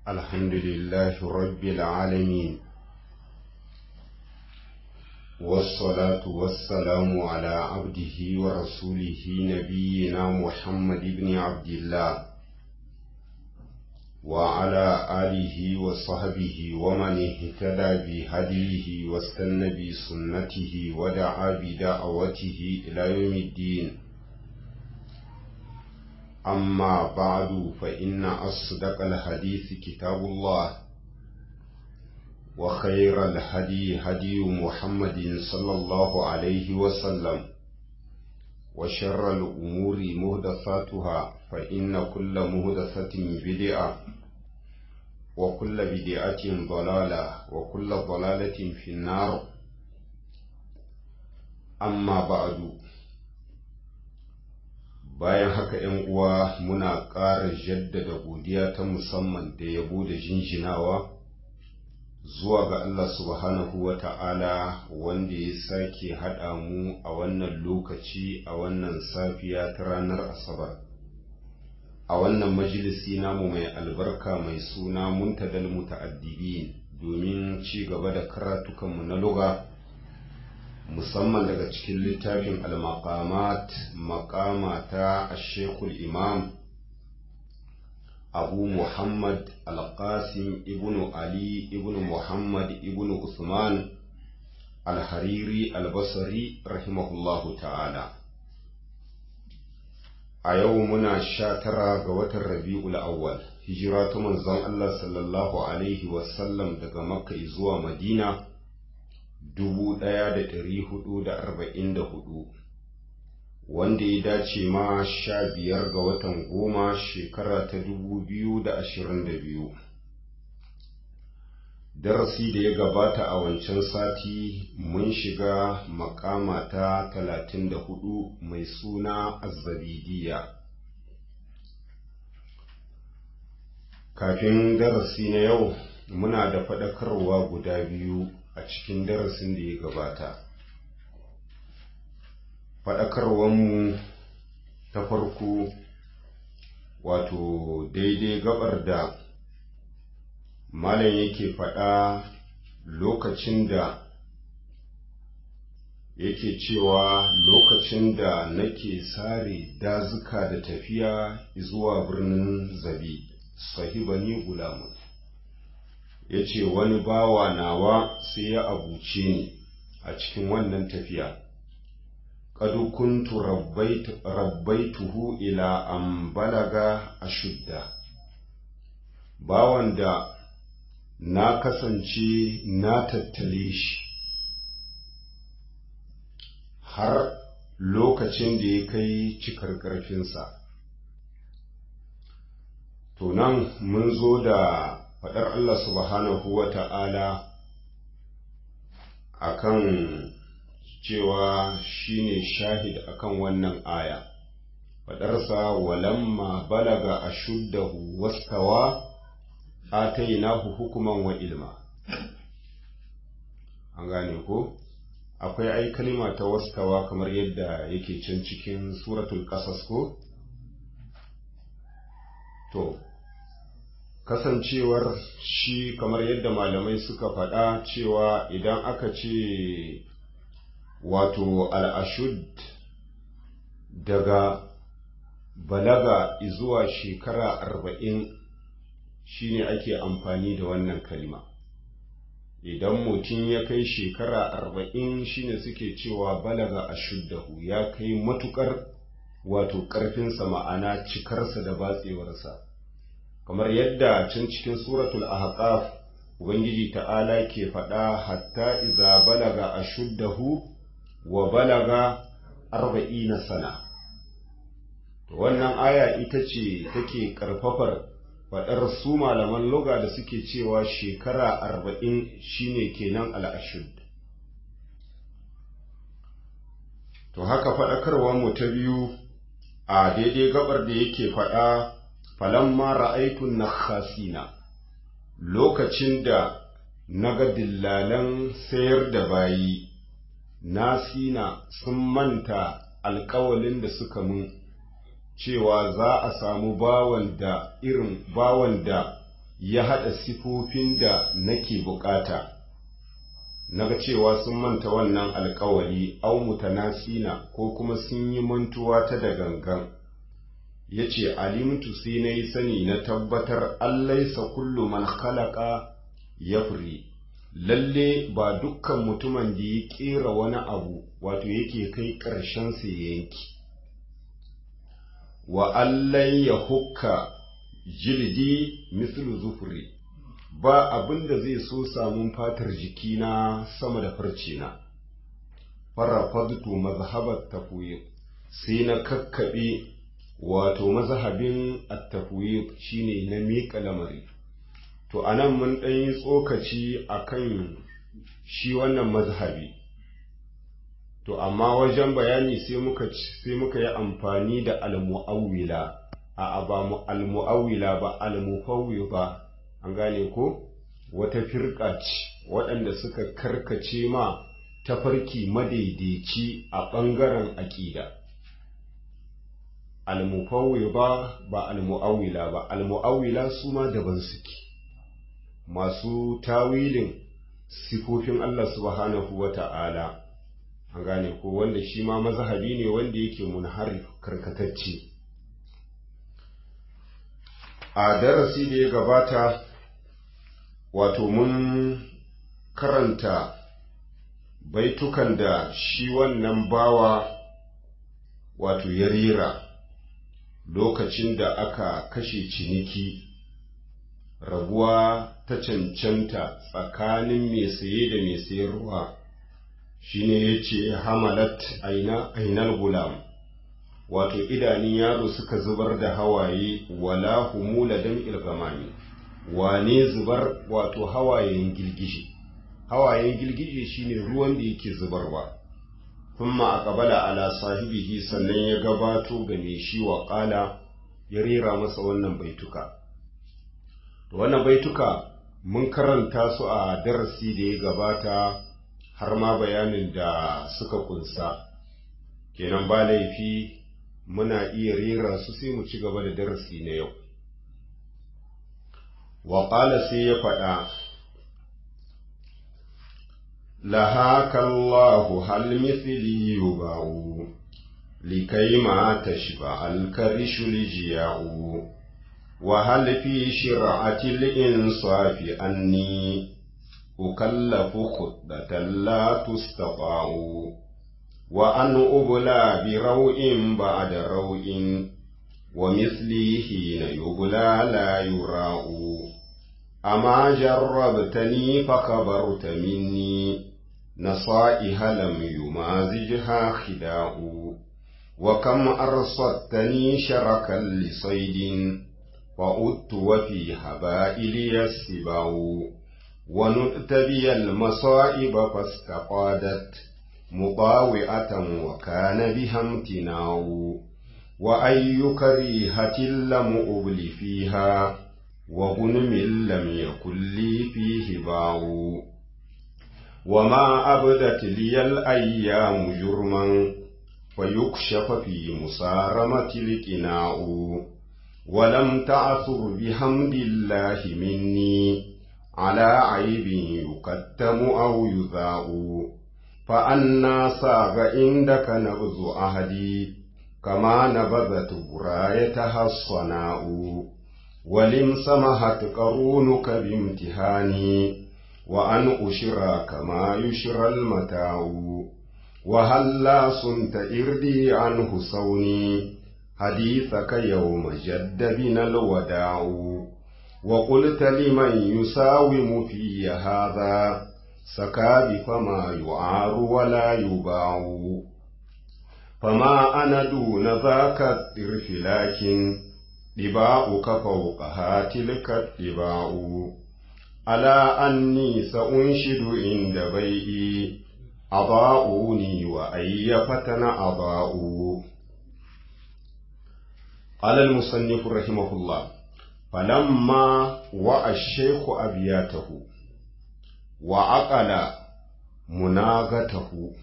الحمد لله رب العالمين والصلاة والسلام على عبده ورسوله نبينا محمد بن عبد الله وعلى آله وصحبه ومن اهتدى بهديه واستنى بسنته ودعا بدعوته إلى يوم الدين أما بعد فإن أصدق الحديث كتاب الله وخير الهدي هدي محمد صلى الله عليه وسلم وشر الأمور مهدثاتها فإن كل مهدثة بدعة وكل بدعة ضلالة وكل ضلالة في النار أما بعد bayan haka ‘yan uwa muna ƙara jaddada godiya ta musamman da yabo da jinjinawa zuwa ga Allah subhanahu wa ta'ala wanda ya sake haɗa mu a wannan lokaci a wannan safiya ta ranar Asabar. A wannan majalisi namu mai albarka mai suna muntadal muta'addibin domin ci gaba da karatukanmu na lugha. musamman daga cikin littafin al-maqamat maqama ta ashekul imam abu muhammad al-qasim ibn ali ibn muhammad ibn usman al-hariri al-basri rahimahullahu ta'ala a yau muna sha tara ga watan rabi'ul awwal hijira ta manzon Allah sallallahu alaihi wasallam daga makka zuwa madina dubu ɗaya da ɗari hudu da arba'in da hudu wanda ya dace ma sha biyar ga watan goma shekara ta dubu biyu da ashirin da biyu darasi da ya gabata a wancan sati mun shiga makama ta talatin da hudu mai suna azzabidiya kafin darasi na yau muna da faɗakarwa guda biyu a cikin darasin da ya gabata faɗakarwanmu ta farko wato daidai gabar da malam yake faɗa lokacin da yake cewa lokacin da nake sare dazuka da tafiya zuwa birnin zabi sahibani gulamun ya ce wani bawa nawa sai ya abuce ni a cikin wannan tafiya ƙadu kuntu rabbaituhu ila an balaga a shudda bawan da na kasance na tattale shi har lokacin da ya kai cikar ƙarfinsa to nan mun zo da faɗar Allah subhanahu wa ta'ala a kan cewa shi ne shahid a kan wannan aya, faɗarsa walamma balaga a shuddahu waskawa atainahu hukuman wa ilma. An gane ko? Akwai ai kalima ta waskawa kamar yadda yake can cikin suratul ƙasas ko? To, kasancewar shi kamar yadda malamai suka faɗa cewa idan aka ce wato al'ashud daga balaga zuwa shekara arba'in shine ake amfani da wannan kalma idan mutum ya kai shekara arba'in shine suke cewa balaga ashuddahu ya kai matukar wato ƙarfinsa ma'ana cikarsa da batsewarsa kamar yadda can cikin suratul ahqaf ubangiji ta'ala ke faɗa hatta iza balaga ashuddahu wa balaga arba'ina sana to wannan aya ita ce take karfafar faɗar su malaman loga da suke cewa shekara arba'in shine kenan al'ashud to haka faɗakarwar mu ta biyu a daidai gabar da yake faɗa falamma ra'aitun nakhasina lokacin da naga dillalan sayar da bayi nasina sun manta alkawalin da suka mun cewa za a samu bawan da irin bawan da ya haɗa sifofin da nake bukata naga cewa sun manta wannan alkawari au mutanasina ko kuma sun yi mantuwa ta da gangan ya ce alimtu sai na yi sani na tabbatar allaisa kullu man khalaqa yafri lalle ba dukkan mutumin da ya kera wani abu wato yake kai ƙarshen sa yanki wa allai ya hukka jildi mislu zufri ba abin da zai so samun fatar jikina sama da farcina farafadtu mazhabat tafwid sai na kakkaɓe wato mazhabin at-tafwid shine na miƙa lamari to anan mun ɗan yi tsokaci akan shi wannan mazhabi to amma wajen bayani sai muka sai muka yi amfani da al-mu'awwila a ba mu al-mu'awwila ba al-mufawwida an gane ko wata firka ce waɗanda suka karkace ma tafarki madaidaici a ɓangaren aƙida al-mufawwida ba al-mu'awwila ba al-mu'awwila su ma daban suke masu tawilin sifofin Allah subhanahu wa ta'ala an gane ko wanda shi ma mazhabi ne wanda yake munharif karkatacce a darasi da ya gabata wato mun karanta baitukan da shi wannan bawa wato ya rera lokacin da aka kashe ciniki rabuwa ta cancanta tsakanin mai saye da mai sayarwa shine ya ce hamalat ainal gulam wato idanun yaro suka zubar da hawaye wala humula dan ilgamami wane zubar wato hawayen girgije hawayen girgije shine ruwan da yake zubarwa thumma aqbala ala sahibihi sannan ya gabato ga mai shi wa qala ya rera masa wannan baituka to wannan baituka mun karanta su a darasi da ya gabata har ma bayanin da suka kunsa kenan ba laifi muna iya rera su sai mu ci gaba da darasi na yau wa sai ya faɗa لهاك الله هل مثلي يباع لكي ما تشبع الكرش الجياع وهل في شرعة الإنصاف أني أكلف خطة لا تستطاع وأن أبلى بروء بعد روء ومثلي حين يبلى لا يراء أما جربتني فخبرت مني نصائح لم يمازجها خداع وكم أرصدتني شركا لصيد فأدت وفي هبائلي السباع ونؤت بي المصائب فاستقادت مطاوئة وكان بها امتناع وأي كريهة لم أبل فيها وغنم لم يكن لي فيه باع وما أبدت لي الأيام جرما فيكشف في مصارمة القناع ولم تعثر بحمد الله مني على عيب يكتم أو يذاع فأنا صاغ عندك نبذ أهدي كما نبذت برايتها الصناء ولم سمحت قرونك بامتهاني وأن أشرى كما يشرى المتاع وهلا صنت إردي عنه صوني حديثك يوم جد بنا الوداع وقلت لمن يساوم في هذا سكاب فما يعار ولا يباع فما أنا دون ذاك الطرف لكن ɗiba'uka fauƙaha tilka ɗiba'u, ala anni sa'unshidu inda bai'i, aba'uni wa ayyafatana aba'u. Alal musannifu rahimahullah, falamma wa ashaiku abiyatahu, wa aƙala munagatahu.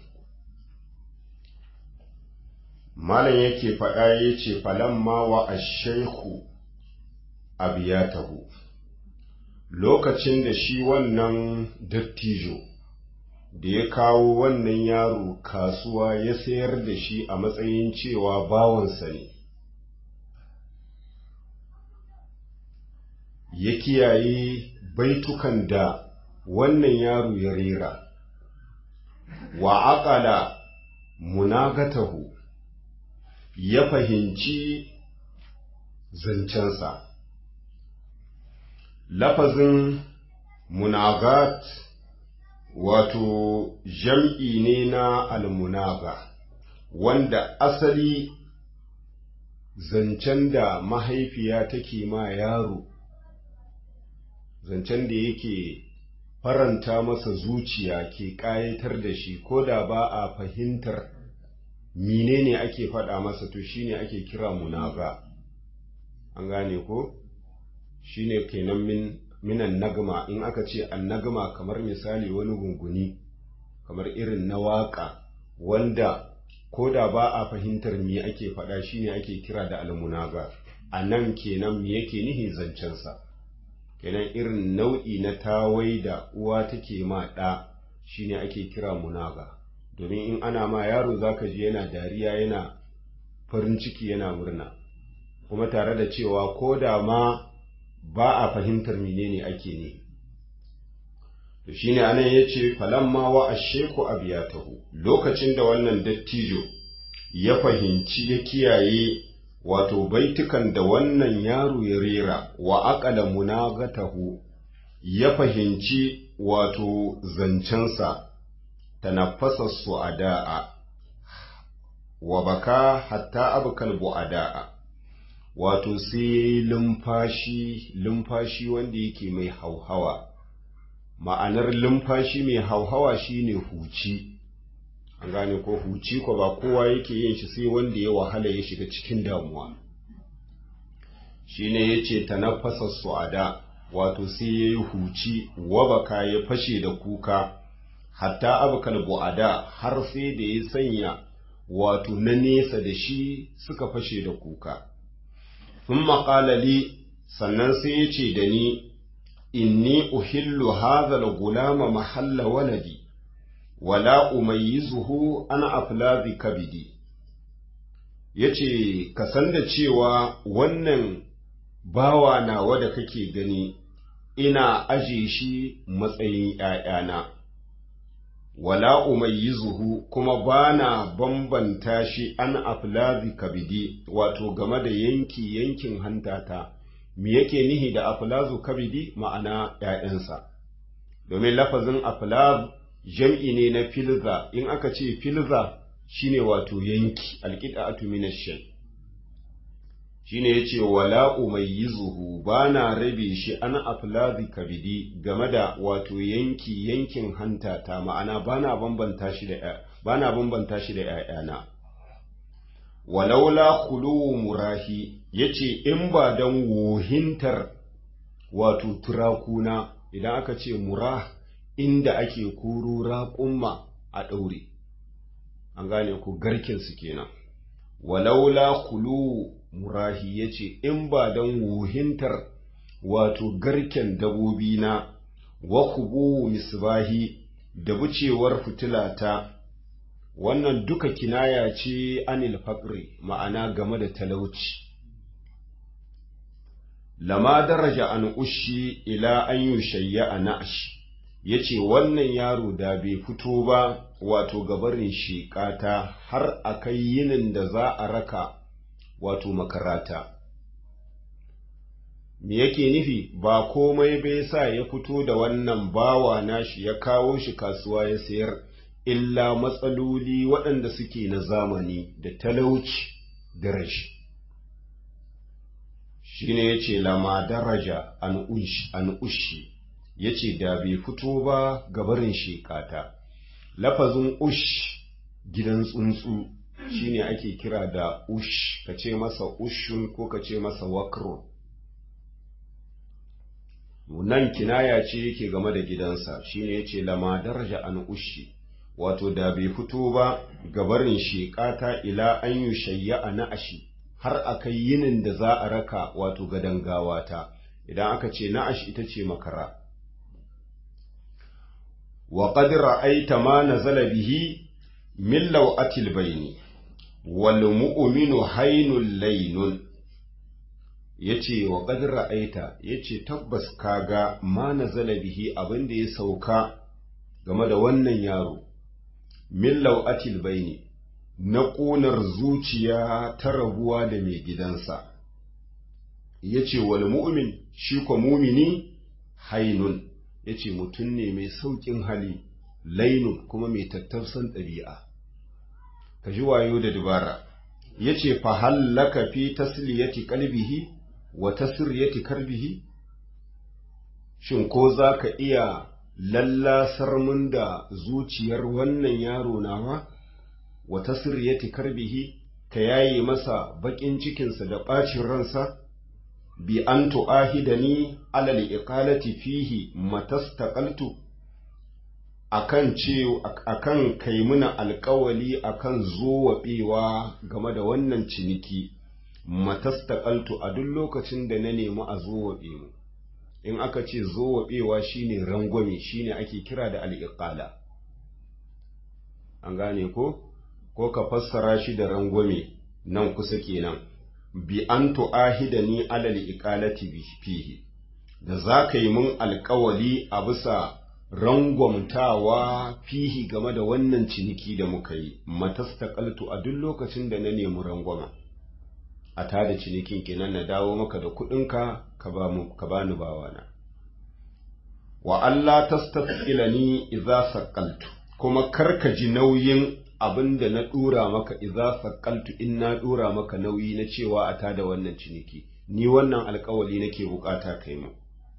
malam yake faɗa ya ce falamma wa ashaiku abiyatahu lokacin da shi wannan dattijo da ya kawo wannan yaro kasuwa ya sayar da shi a matsayin cewa bawansa ne ya kiyaye baitukan da wannan yaro ya rera wa aqala munagatahu ya fahimci zancensa lafazin munagat wato jam'i ne na almunaga wanda asali zancen da mahaifiya take ma yaro zancen da yake faranta masa zuciya ke ƙayatar da shi ko da ba a fahimtar menene ake faɗa masa to shine ake kira munaga an gane ko shine kenan min minan nagma in aka ce an nagma kamar misali wani gunguni kamar irin na waƙa wanda ko da ba a fahimtar me ake faɗa shine ake kira da almunaga a nan kenan me yake nihi zancensa kenan irin nau'i na tawai da uwa take ma ɗa shine ake kira munaga domin in ana ma yaro zaka ji yana dariya yana farin ciki yana murna kuma tare da cewa ko da ma ba a fahimtar menene ake ne to shine anan yace falamma wa asheku abiyatahu lokacin da wannan dattijo ya fahimci ya kiyaye wato baitukan da wannan yaro ya rera wa aqala munagatahu ya fahimci wato zancensa tanaffasa su'ada'a wa baka hatta abkal bu'ada'a wato sai lumfashi lumfashi wanda yake mai hauhawa ma'anar lumfashi mai hauhawa shine huci an gane ko huci ko ba kowa yake yin shi sai wanda ya wahala ya shiga cikin damuwa shine yace tanaffasa su'ada wato sai yayi huci wabaka ya fashe da kuka hatta abkal bu'ada har sai da ya sanya wato na nesa da shi suka fashe da kuka sun maƙalali sannan sai ya ce da ni inni uhillu hazal gulama mahalla waladi wala umayyizuhu ana aflazi kabidi yace ka san da cewa wannan bawa nawa da kake gani ina aje shi matsayin ‘ya'yana, wala umayyizuhu kuma bana bambanta shi an aflazi kabidi wato game da yanki yankin hantata, me yake nihi da aflazu kabidi ma'ana ‘ya'yansa, domin lafazin aflaz jam'i ne na filza, in aka ce filza shine wato yanki alƙiɗa'atu minashin. shine yace wala umayyizuhu bana rabe shi an aflazi kabidi game da wato yanki yankin hanta ta ma'ana bana bambanta shi da bana bambanta shi da ƴaƴana walaula khulu murahi yace in ba dan wohintar wato turakuna idan aka ce murah inda ake kuro raƙumma a ɗaure an gane ku garkin su kenan walaula khulu murahi ya ce in ba don wuhintar wato garken dabobi na wa kubu misbahi da bucewar fitilata wannan duka kinaya ce anil faqri ma'ana game da talauci lama daraja an ushi ila an yushayya a na'ashi ya ce wannan yaro da bai fito ba wato gabarin shiƙata har a kai yinin da za a raka wato makarata. Me yake nufi ba komai bai sa ya fito da wannan bawa nashi ya kawo shi kasuwa ya sayar, illa matsaloli waɗanda suke na zamani da talauci da rashi. Shi ne ya ce lama daraja an ushi, ya ce da bai fito ba gabarin shekata. Lafazin ush gidan tsuntsu. shine ake kira da ush ka ce masa ushun ko ka ce masa wakro nan kinaya ce yake game da gidansa shine yace lama daraja an ushi wato da bai fito ba gabarin sheƙata ila an yi shayya a na'ashi har a kai yinin da za a raka wato gadon gawata idan aka ce na'ash ita ce makara wa qad ra'aita ma nazala bihi min law'atil bayni wal mu'minu haynul laynun yace wa qad ra'aita yace tabbas kaga ma nazala bihi abinda ya sauka game da wannan yaro min law'atil bayni na ƙunar zuciya ta rabuwa da mai gidansa yace wal mu'min shi ko mumini hainun yace mutum ne mai sauƙin hali lainun kuma mai tattausan ɗabi'a ka ji wayo da dubara yace fa hallaka fi tasliyati qalbihi wa tasriyati karbihi shin ko zaka iya lallasar mun da zuciyar wannan yaro nawa wa tasriyati karbihi ka yaye masa bakin cikinsa da ɓacin ransa bi an tu'ahidani alal iqalati fihi matastaqaltu akan ce akan kai muna alƙawali akan zowaɓewa game da wannan ciniki matastaqaltu a duk lokacin da na nemi a zowaɓe mu in aka ce zowaɓewa shine rangwame shine ake kira da al'iqala an gane ko ko ka fassara shi da rangwame nan kusa kenan bi an tu'ahida ni alal iqalati fihi da za ka yi mun alkawali a bisa rangwamtawa fihi game da wannan ciniki da muka yi matastaqaltu a duk lokacin da na nemi rangwama a tada cinikin kenan na dawo maka da kuɗinka ka ba mu ka bani bawana wa Allah tastaqilani idza saqaltu kuma karka ji nauyin abin da na ɗura maka iza sakaltu in na ɗura maka nauyi na cewa a tada wannan ciniki ni wannan alkawali nake bukata kai mu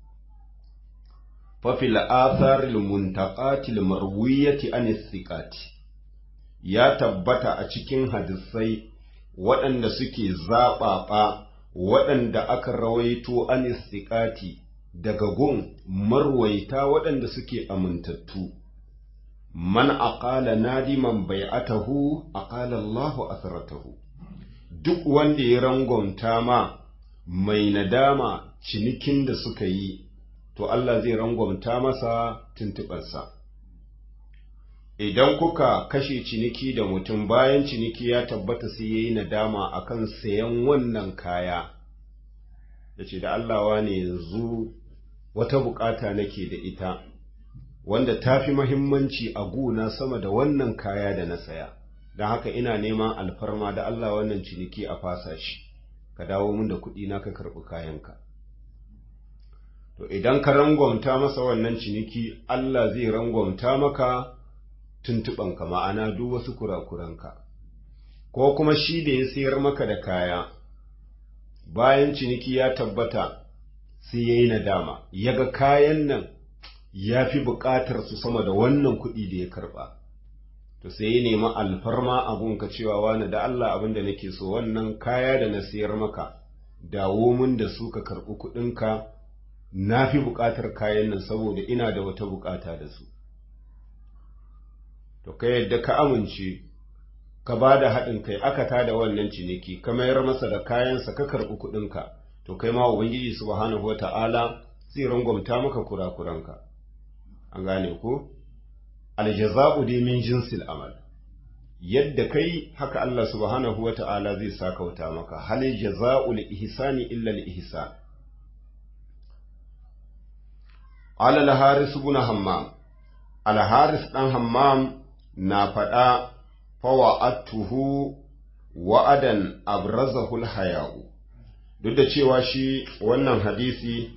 fafil athar muntaqatil marwiyati an istiqati ya tabbata a cikin hadisai waɗanda suke zaɓaɓa waɗanda aka rawaito an istiqati daga gun marwaita waɗanda suke amintattu man aqala nadiman bai'atahu aqala Allahu asratahu duk wanda ya rangwamta ma mai nadama cinikin da suka yi to Allah zai rangwamta masa tuntuɓarsa idan kuka kashe ciniki da mutum bayan ciniki ya tabbata sai yayi nadama akan sayan wannan kaya yace da Allah wane yanzu wata bukata nake da ita wanda ta fi mahimmanci a guna sama da wannan kaya da na saya don haka ina neman alfarma da Allah wannan ciniki a fasa shi ka dawo min da kuɗi na ka karɓi kayanka to idan ka rangwamta masa wannan ciniki Allah zai rangwamta maka tuntuɓanka ma'ana duk wasu kurakuranka ko kuma shi da ya sayar maka da kaya bayan ciniki ya tabbata sai ya yi nadama ya ga kayan nan ya fi buƙatar su sama da wannan kuɗi da ya karɓa to sai ya nemi alfarma abunka cewa wani da Allah abin da nake so wannan kaya da na sayar maka dawo min da su ka karɓi kuɗinka na fi buƙatar kayan nan saboda ina da wata buƙata da su to ka yadda ka amince ka ba da haɗin kai aka tada wannan ciniki ka mayar masa da kayansa ka karɓi kuɗinka to kai ma ubangiji subhanahu wata'ala zai rangwamta maka kurakuranka an gane ko aljaza'u dai min jinsil amal yadda kai haka Allah subhanahu wata'ala zai saka wuta maka hal jaza'ul ihsani illa al ihsan ala al haris ibn hammam al haris dan hammam na faɗa fawa'atuhu wa'adan abrazahu al haya'u duk da cewa shi wannan hadisi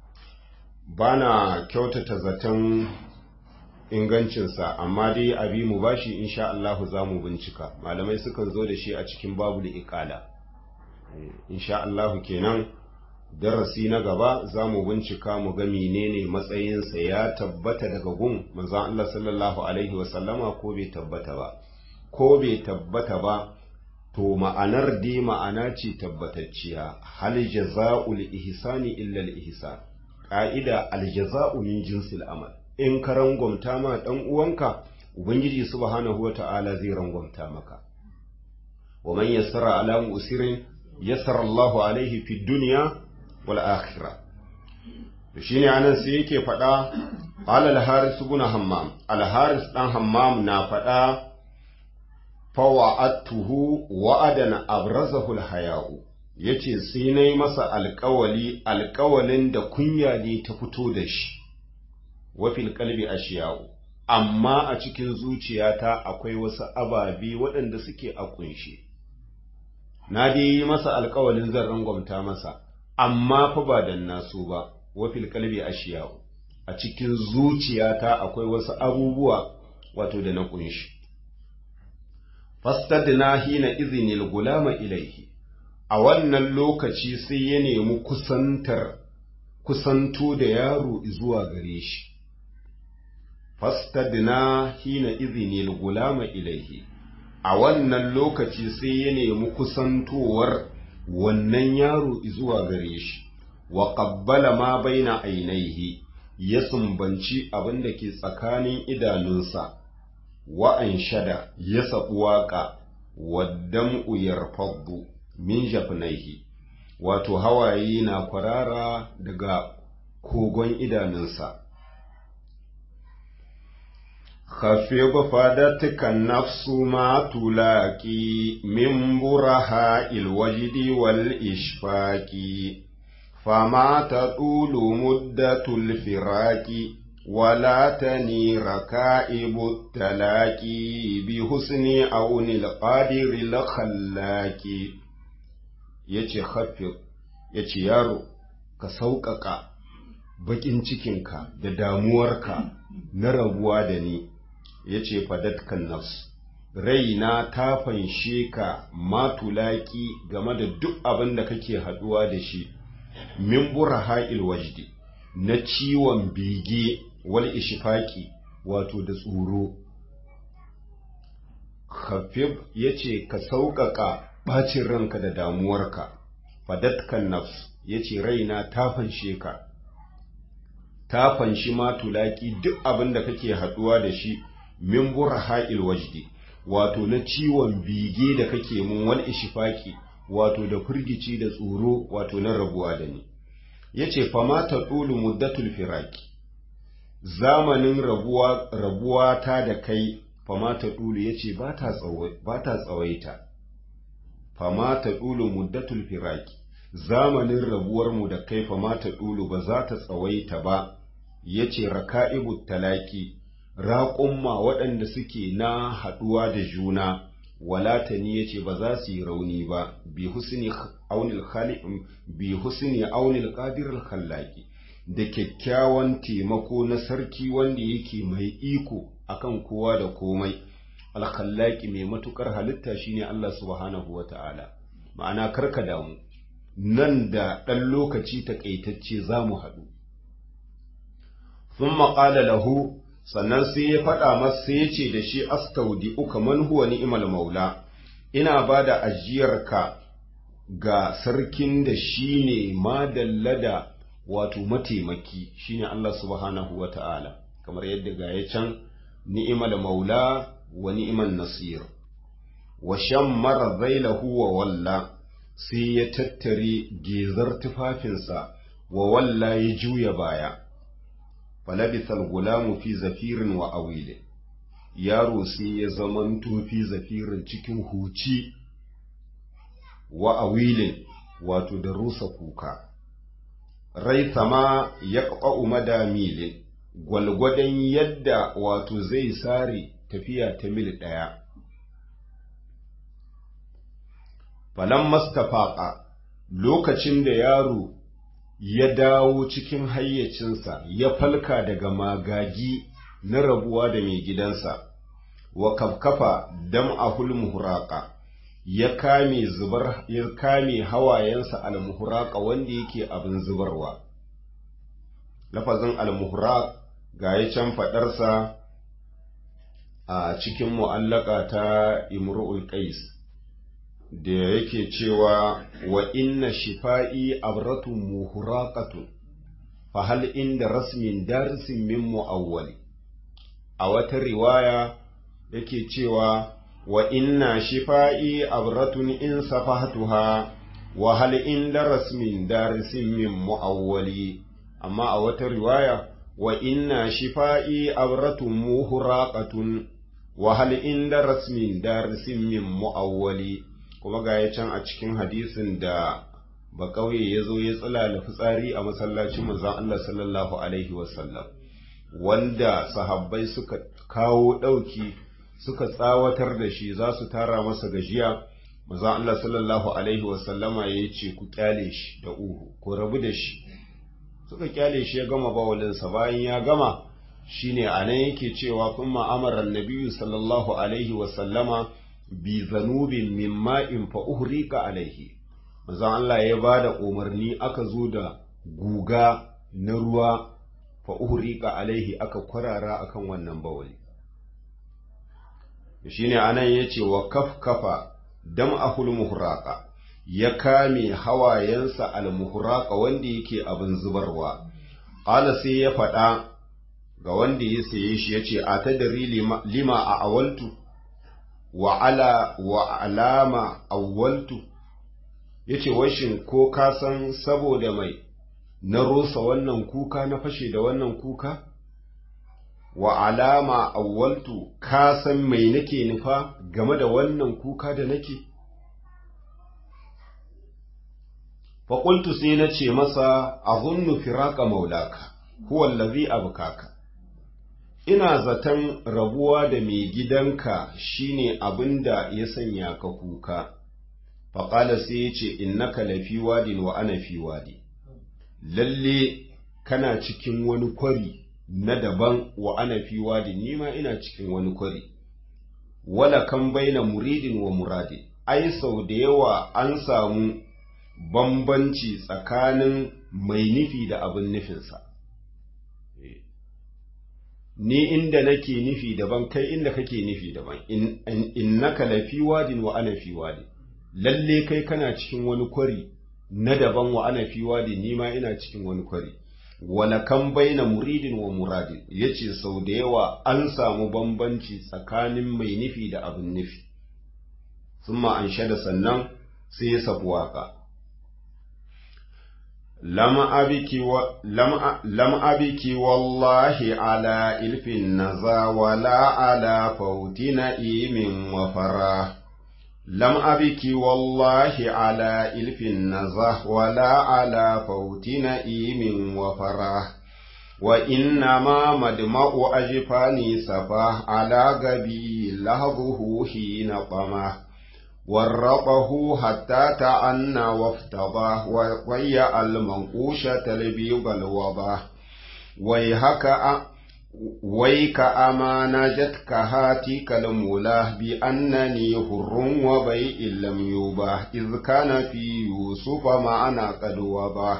bana kyautata zaton ingancinsa amma dai abi mu bashi insha Allah za mu bincika malamai sukan zo da shi a cikin babu da iqala insha Allah kenan darasi na gaba za mu bincika mu ga menene matsayinsa ya tabbata daga gun manzon Allah sallallahu alaihi wasallama ko bai tabbata ba ko bai tabbata ba to ma'anar dai ma'ana ce tabbatacciya hal jaza'ul ihsani illa al ihsan ƙa'ida aljaza'u min jinsil amal in ka rangwamta ma ɗan uwanka ubangiji subhanahu wa ta'ala zai rangwamta maka wa man yassara ala musirin yassara Allahu alaihi fi dunya wal akhirah to shine anan sai yake faɗa qala al-haris ibn hammam al-haris dan hammam na faɗa fawa'atuhu wa'adan abrazahu al-haya'u yace sai nayi masa alƙawali alƙawalin da kunya ne ta fito da shi wa fil qalbi ashiya'u amma a cikin zuciyata akwai wasu ababe waɗanda suke a kunshe na dai yi masa alƙawalin zan rangwamta masa amma fa ba dan naso ba wa fil qalbi ashiya'u a cikin zuciyata akwai wasu abubuwa wato da na kunshi fastadna hina izinil gulama ilaihi a wannan lokaci sai ya nemi kusantar kusanto da yaro zuwa gare shi fastadna hina izinil gulama ilaihi a wannan lokaci sai ya nemi kusantowar wannan yaro zuwa gare shi wa qabbala ma baina ainihi ya sumbanci abin da ke tsakanin idanunsa wa'an shada ya saɓi waƙa waddan uyar faddu min jafnaihi wato hawaye na kwarara daga kogon idanunsa خفض فادتك النفس ما تلاقي من برهاء الوجد والإشفاق فما تطول مدة الفراق ولا تني ركائب التلاقي بحسن عون القادر الخلاق yace khafif yace yaro ka sauƙaƙa baƙin cikinka da damuwarka na rabuwa da ni yace fadatkan nafs raina ta fanshe ka matulaki game da duk abin da kake haɗuwa da shi min buraha'il wajdi na ciwon bege wal ishfaqi wato da tsoro khafif yace ka sauƙaƙa ɓacin ranka da damuwarka fadatkan nafs yace raina ta fanshe ka ta fanshi matulaki duk abin da kake haɗuwa da shi min buraha'il wajdi wato na ciwon bege da kake mun wal ishfaqi wato da firgici da tsoro wato na rabuwa da ni yace fama ta ɗulu muddatul firaki zamanin rabuwa rabuwa ta da kai fama ta ɗulu yace ba ta ba ta tsawaita fama ta ɗulu muddatul firaki zamanin rabuwar mu da kai fama ta ɗulu ba za ta tsawaita ba yace raka'ibut talaki raƙumma waɗanda suke na haɗuwa da juna walatani yace ba za su yi rauni ba bi husni aunil khaliq bi husni aunil qadir al khallaqi da kyakkyawan taimako na sarki wanda yake mai iko akan kowa da komai al khallaqi mai matukar halitta shine Allah subhanahu wata'ala ma'ana karka damu nan da ɗan lokaci takaitacce za mu haɗu thumma qala lahu sannan sai ya faɗa masa sai ya ce da shi astaudi uka man huwa ni'mal maula ina ba da ajiyarka ga sarkin da shi ne madallada wato mataimaki shine Allah subhanahu wa ta'ala kamar yadda ga ya can ni'mal maula wa ni'mal nasir wa shammara zailahu wa walla sai ya tattare gezar tufafinsa wa walla ya juya baya falabisal gulamu fi zafirin wa awile yaro sai ya zamanto fi zafirin cikin huci wa awilin wato da rusa kuka rai sama ya ƙaƙa'u madamilin gwalgwadon yadda wato zai sare tafiya ta mil ɗaya falan mastafaƙa lokacin da yaro ya dawo cikin hayyacinsa ya falka daga magagi na rabuwa da mai gidansa wa kafkafa dam ahul muhuraqa ya kame zubar ya kame hawayensa al-muhuraqa wanda yake abin zubarwa lafazin al-muhraq ga ya can fadarsa a cikin mu'allaka ta imru'ul qais da yake cewa wa inna shifa'i abratun muhuraqatun fa hal inda rasmin darisin min mu'awwali a wata riwaya yake cewa wa inna shifa'i abratun in safahtuha wa hal inda rasmin darisin min mu'awwali amma a wata riwaya wa inna shifa'i abratun muhuraqatun wa hal inda rasmin darisin min mu'awwali kuma ga ya can a cikin hadisin da ba kauye ya zo ya tsilala fitsari a masallacin manzon Allah sallallahu alaihi wasallam wanda sahabbai suka kawo ɗauki suka tsawatar da shi za su tara masa gajiya manzon Allah sallallahu alaihi wasallama ya ce ku kyale shi da uhu ku rabu da shi suka kyale shi ya gama bawalinsa bayan ya gama shine a nan yake cewa kun ma'amarar nabiyu sallallahu alaihi wasallama bi zanubin min ma'in fa uhrika alaihi manzon Allah ya ba da umarni aka zo da guga na ruwa fa uhrika alaihi aka kwarara akan wannan bawali shine anan yace wa kafkafa dam'ahul muhraqa ya kame hawayensa al-muhraqa wanda yake abin zubarwa qala sai ya faɗa ga wanda ya saye shi yace atadri lima, lima a awaltu wa ala wa alama awwaltu yace washin ko ka san saboda mai na rusa wannan kuka na fashe da wannan kuka wa alama awwaltu ka san mai nake nufa game da wannan kuka da nake faƙultu sai na ce masa a zunnu firaka maulaka huwallazi abukaka ina zaton rabuwa da mai gidanka shine abin da ya sanya ka kuka faƙala sai ya ce innaka lafi wadin wa ana fi wadi lalle kana cikin wani kwari na daban wa ana fi wadin nima ina cikin wani kwari wala kan baina muridin wa muradin ai sau da yawa an samu bambanci tsakanin mai nufi da abin nufinsa ni inda nake nufi daban kai inda kake nufi daban innaka lafi wadin wa ana fi wadin lalle kai kana cikin wani kwari na daban wa ana fi wadin ni ma ina cikin wani kwari wala kan baina muridin wa muradin yace sau da yawa an samu bambanci tsakanin mai nufi da abin nufi summa an shada sannan sai ya sabu waka lam abiki wa lam lam abiki wallahi ala ilfin naza wala ala fautina imin wa farah لم أبك والله على إلف النزه ولا على فوت نئيم وفرح وإنما مدمع أجفاني سفاه على قبي لهضه حين طمه ورقه حتى تعنى وافتضاه وضيع المنقوشة البيض الوضاه ويهك ويك أما نجتك هاتك المولاه بأنني هر وبيء لم يباه إذ كان في يوسف معنا قد وضاه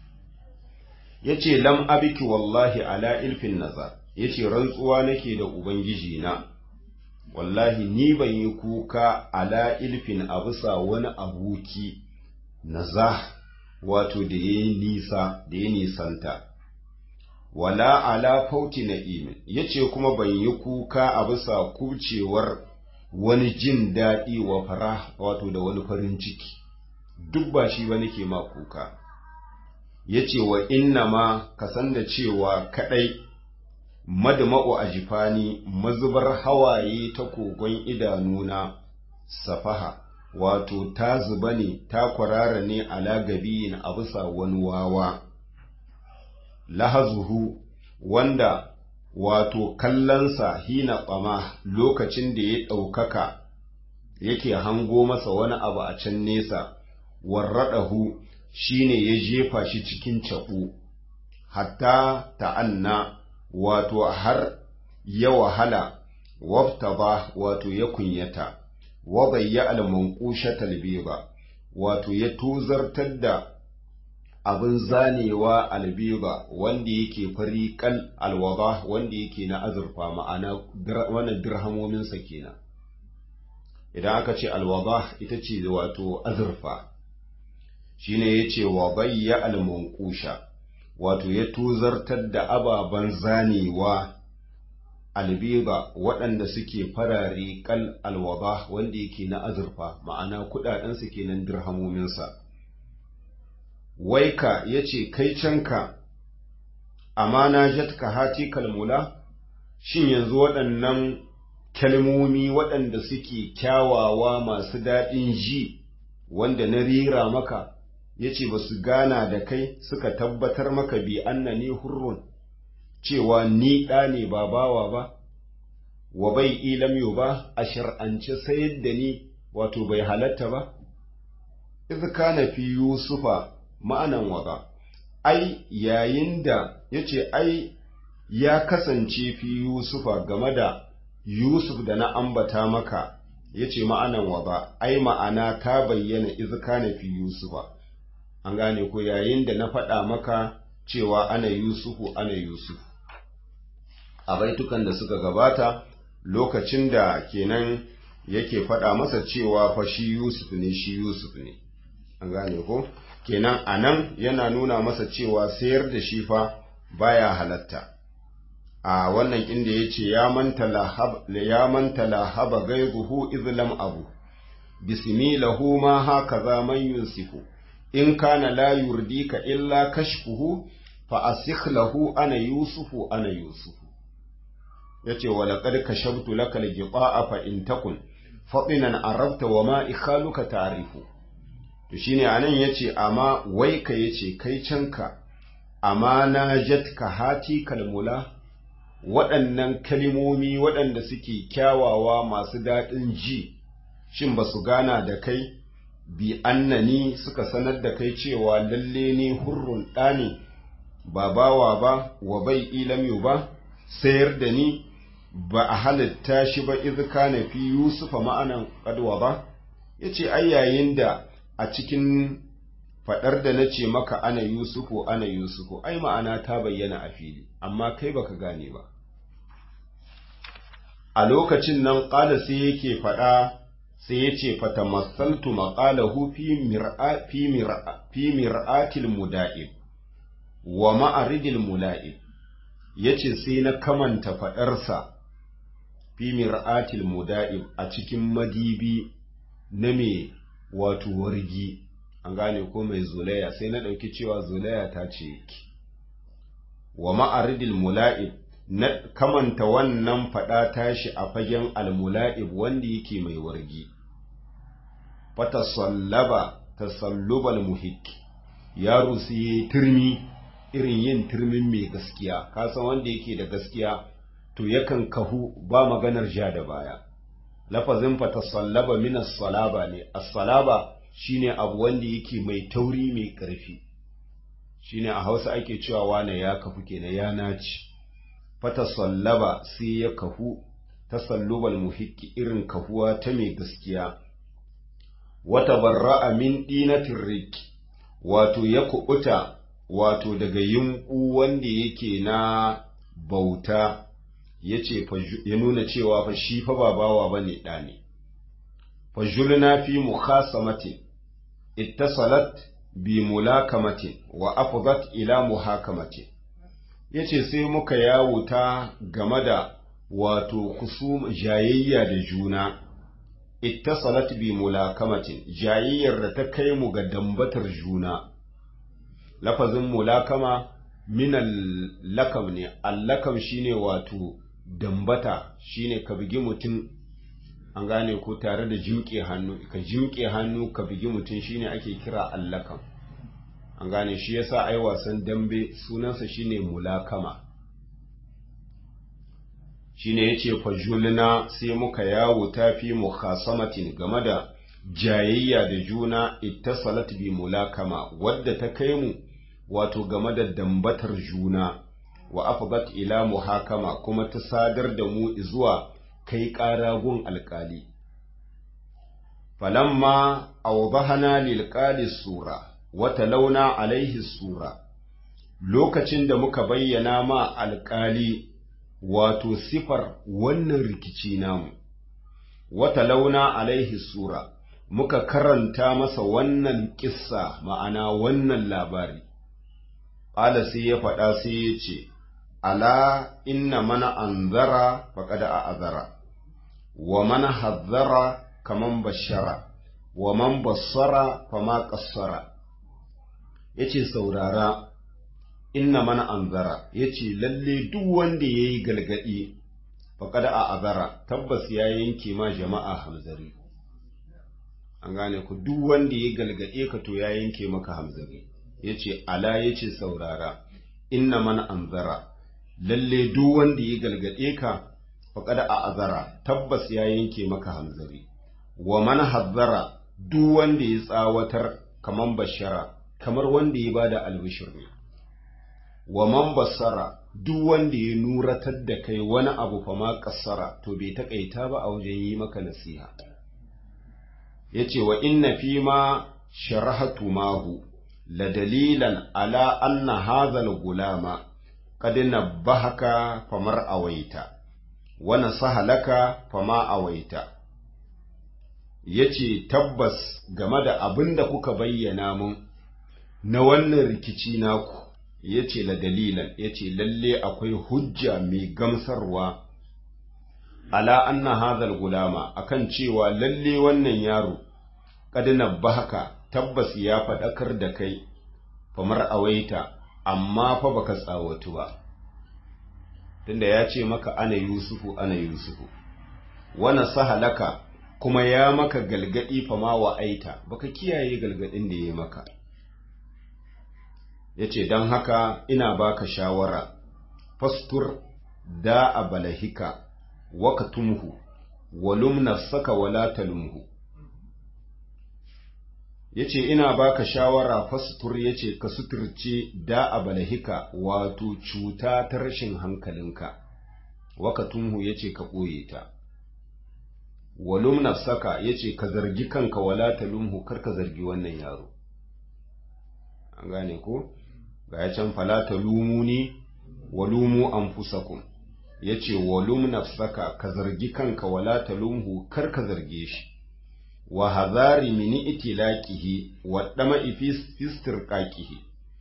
yace lam abiki wallahi ala ilfin nazar yace rantsuwa nake da ubangiji na wallahi ni ban yi kuka ala ilfin a bisa wani aboki nazah wato da ya nisa da ya nisanta wala ala fauti na'imin yace kuma ban yi kuka a bisa kucewar wani jin daɗi wa fara wato da wani farin ciki duk ba shi ba nake ma kuka yace wa inna ma ka san da cewa kadai madma'u ajifani mazubar hawaye ta kogon idanuna safaha wato ta zuba ne ta kwarara ne ala gabiyin a bisa wani wawa lahazuhu wanda wato kallonsa hina tsama lokacin da ya ɗaukaka yake hango masa wani abu a can nesa warraɗahu shine ya jefa shi cikin caɓu hatta ta'anna wato har ya wahala waftaba wato ya kunyata wa bayya al-manqushatal biba wato ya tuzartar da abin zanewa albiba wanda yake fari kal alwaba wanda yake na azurfa ma'ana wannan dirhamominsa kenan idan aka ce alwaba ita ce wato azurfa shine yace wa bayya almanqusha wato ya tuzartar da ababen zanewa albiba waɗanda suke farare kal alwaba wanda yake na azurfa ma'ana kuɗaɗensa kenan dirhamominsa waika ya ce kai canka amma na jatka hati kalmula shin yanzu waɗannan kalmomi waɗanda suke kyawawa masu daɗin ji wanda na rira maka ya ce ba su gana da kai suka tabbatar maka bi annani hurrun cewa ni ɗa ne ba bawa ba wa bai ilam yau ba a shar'ance sayar da ni wato bai halatta ba iz kana fi yusufa ma'anan waga ai yayin da yace ai ya kasance fi yusufa game da yusuf da na ambata maka yace ma'anan waga ai ma'ana ta bayyana iz kana fi yusufa an gane ko yayin da na faɗa maka cewa ana yusufu ana yusuf a baitukan da suka gabata lokacin da kenan yake faɗa masa cewa fa shi yusuf ne shi yusuf ne an gane ko kenan a nan yana nuna masa cewa sayar da shi fa baya halatta a wannan inda ya ce ya manta lahaba gaizuhu izlam abu bismi lahu ma haka za man yunsifu in kana la yurdika illa kashfuhu fa asikh lahu ana yusufu ana yusufu yace wa laqad kashabtu laka al-ghita'a fa in takun fadinan arabta wa ma ikhaluka ta'rifu to shine anan yace amma wai ka yace kai canka amma na jatka hati kalmula waɗannan kalimomi waɗanda suke kyawawa masu daɗin ji shin ba su gana da kai bi annani suka sanar da kai cewa lalle ne hurrun ɗani ba bawa ba wa bai ilamiyu ba sayar da ni ba a halitta shi ba iz kana fi yusufa ma'anan kadwa ba yace ai yayin da a cikin fadar da nace maka ana yusufu ana yusufu ai ma'ana ta bayyana a fili amma kai baka gane ba a lokacin nan qala sai yake fada sai yace fatamassaltu maqalahu fi mir'a fi mir'a fi mir'atil muda'ib wa ma'aridil mula'ib yace sai na kamanta fadarsa fi mir'atil muda'ib a cikin madibi na me wato wargi an gane ko mai zulaya sai na ɗauki cewa zulaya ta ce yake wa ma'aridil mula'ib na kamanta wannan faɗa tashi a fagen almula'ib wanda yake mai wargi fata sallaba tasallubal muhik yaro sai yi turmi irin yin turmin mai gaskiya kasan wanda yake da gaskiya to yakan kahu ba maganar ja da baya lafazin fa tasallaba min as-salaba ne as-salaba shine abu wanda yake mai tauri mai ƙarfi shine a Hausa ake cewa wane ya kafu kenan ya naci fa tasallaba sai ya kahu tasallubal muhiqqi irin kahuwa ta mai gaskiya wata barra'a min dinatir riki wato ya kubuta wato daga yunku wanda yake na bauta ya ce ya nuna cewa fa shi fa ba bawa ba ne ɗa ne fajulna fi mukhasamatin ittasalat bi mulakamatin wa afdat ila muhakamatin yace sai muka yawuta game da wato kusum jayayya da juna ittasalat bi mulakamatin jayayyar da ta kai mu ga dambatar juna lafazin mulakama minal lakam ne allakam shine wato dambata shine ka bugi mutum an gane ko tare da jimƙe hannu ka jimƙe hannu ka bugi mutum shine ake kira allakam an gane shi yasa ai wasan dambe sunansa shine mulakama shine yace fajulna sai muka yawo tafi mukhasamatin game da jayayya da juna ittasalat bi mulakama wadda ta kai mu wato game da dambatar juna wa afdat ila muhakama kuma ta sadar da mu zuwa kai ƙaragun alƙali falamma awdahana lil qali sura wa talawna alaihi sura lokacin da muka bayyana ma alƙali wato sifar wannan rikici namu wa talawna alaihi sura muka karanta masa wannan kissa ma'ana wannan labari Ƙala sai ya faɗa sai ya ce, Ala inna mana anzara faƙada a azara, wa mana hazzara kaman bashara, wa man bassara fama ƙassara. Ya ce saurara, inna mana anzara yace lalle duk wanda yayi galgadi faqad a azara tabbas ya yanke ma jama'a hamzari an gane ku duk wanda ya galgade ka to ya yanke maka hamzari yace ala yace saurara inna man anzara lalle duk wanda ya galgade ka faqad a azara tabbas ya yanke maka hamzari wa man hazzara duk wanda ya tsawatar kaman bashara kamar wanda ya bada albishir ne wa man basara duk wanda ya nuratar da kai wani abu fa ma kassara to bai takaita ba a wajen yi maka nasiha yace wa inna fi ma sharahatu mahu la dalilan ala anna hadha al-gulama qad nabbahaka famar awaita wa nasaha laka fama awaita yace tabbas game da abin da kuka bayyana mun na wannan rikici naku yace la dalilan yace lalle akwai hujja mai gamsarwa ala anna hadhal gulama akan cewa lalle wannan yaro kad nabbahaka tabbas ya fadakar da kai famar awaita amma fa baka tsawatu ba tunda ya ce maka ana yusufu ana yusufu wana sahalaka kuma ya maka galgadi fama wa aita baka kiyaye galgadin da ya maka yace dan haka ina baka shawara fastur da abalahika wakatumhu walum nafsaka wala talumhu yace ina baka shawara fastur yace ka suturce da abalahika wato cuta ta rashin hankalinka wakatumhu yace ka ɓoye ta walum nafsaka yace ka zargi kanka wala talumhu kar ka zargi wannan yaro an gane ko ga ya can fala talumuni walumu anfusakum yace walum nafsaka ka zargi kanka wala talumhu kar ka zarge shi wa hadhari min itilaqihi wa dama'i fi istirqaqihi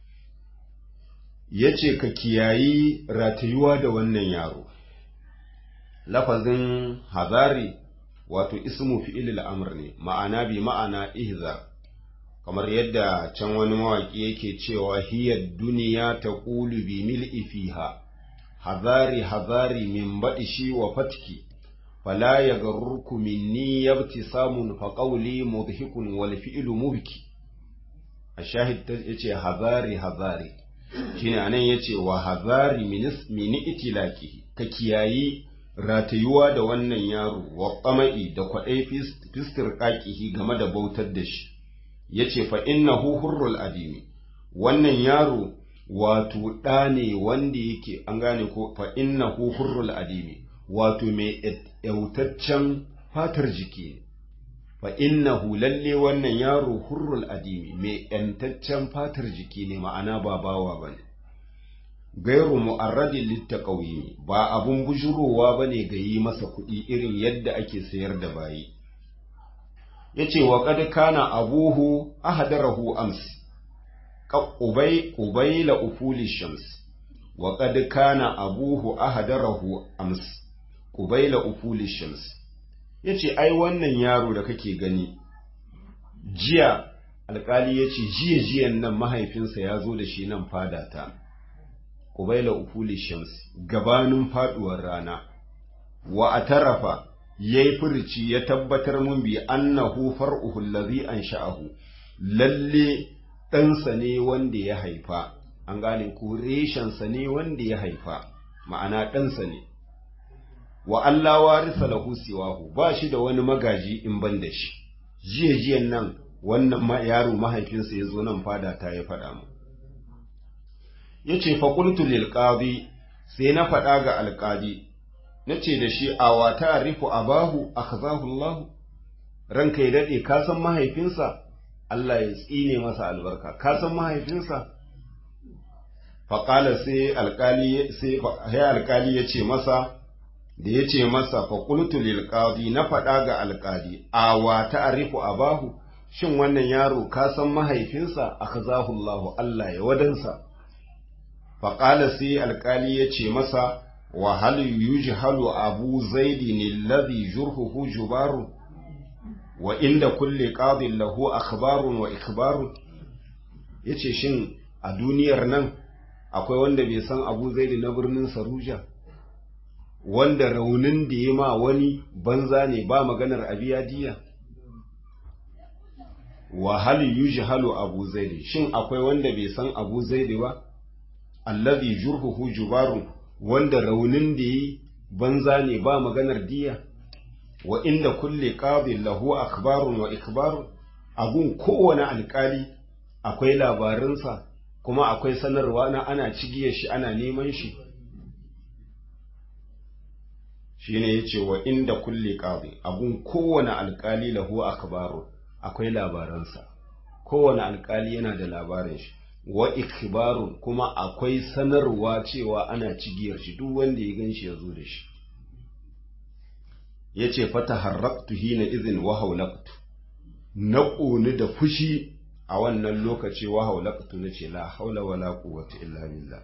yace ka kiyayi ratayuwa da wannan yaro lafazin hadari wato ismu fi'il al-amr ne ma'ana bi ma'ana ihzar kamar yadda can wani mawaki yake cewa hiya duniya taqulu bi mil'i fiha hazari hazari min baɗishi wa fatki fala ya garurku minni yabti samun fa qawli mudhikun wal fi'lu mubki a shahid yace hazari hazari shine anan yace wa hazari min itilaki ka kiyayi ratayuwa da wannan yaro wa qama'i da kwadai fistir qaqihi game da bautar da shi yace fa innahu hurrul adimi wannan yaro wato ɗa ne wanda yake an gane ko fa innahu hurrul adimi wato mai yautaccen fatar jiki fa innahu lalle wannan yaro hurrul adimi mai yantaccen fatar jiki ne ma'ana ba bawa bane gairu mu'arradin littaqawimi ba abun bujurowa bane ga yi masa kuɗi irin yadda ake sayar da bayi yace wa qad kana abuhu ahdarahu amsi قبيل أفول الشمس وقد كان أبوه أهدره أمس قبيل أفول الشمس yace ai wannan yaro da kake gani jiya alkali yace jiya jiyan nan mahaifinsa ya zo da shi nan fadata qubaila ufuli shams gabanin faduwar rana wa atarafa yayi furci ya tabbatar mun bi annahu far'uhu allazi ansha'ahu lalle ɗansa ne wanda ya haifa, an gane ko reshensa ne wanda ya haifa, ma'ana ɗansa ne, wa Allah warisa lahu siwahu ba shi da wani magaji in ban da shi, jiya jiyan nan wannan yaro mahaifinsa ya zo nan fada ta ya faɗa mu. Ya ce faƙultu lil sai na faɗa ga alƙadi, na ce da shi a wata arifu abahu a Allah, ranka ya daɗe ka san mahaifinsa? Allah ya tsine masa albarka ka san mahaifinsa faƙala sai alƙali sai alƙali ya ce masa da ya ce masa faƙultu lil qadi na faɗa ga alƙali a wa ta'rifu abahu shin wannan yaro ka san mahaifinsa akazahu Allah Allah ya wadansa faƙala sai alƙali ya ce masa wa hal yujhalu abu zaidin alladhi jurhuhu jubaru wa inda kulle qadin lahu akhbarun wa ikbarun yace shin a duniyar nan akwai wanda bai san abu zaidi na birnin saruja wanda raunin da ya ma wani banza ne ba maganar abiya diya wa hal yujhalu abu zaidi shin akwai wanda bai san abu zaidi ba allazi jurhuhu jubarun wanda raunin da yi banza ne ba maganar diya wa inda kulle qadin lahu akbarun wa ikbarun abun kowane alkali akwai labarinsa kuma akwai sanarwa na ana cigiyar shi ana neman shi shine yace wa inda kulle qadin abun kowane alkali lahu akbarun akwai labaransa kowane alkali yana da labarin shi wa ikbarun kuma akwai sanarwa cewa ana cigiyar shi duk wanda ya gan shi ya zo da shi ya ce fata harraktu hina izin wa haulaktu na ƙoni da fushi a wannan lokaci wa haulaktu na ce la haula wa la quwwata illa billah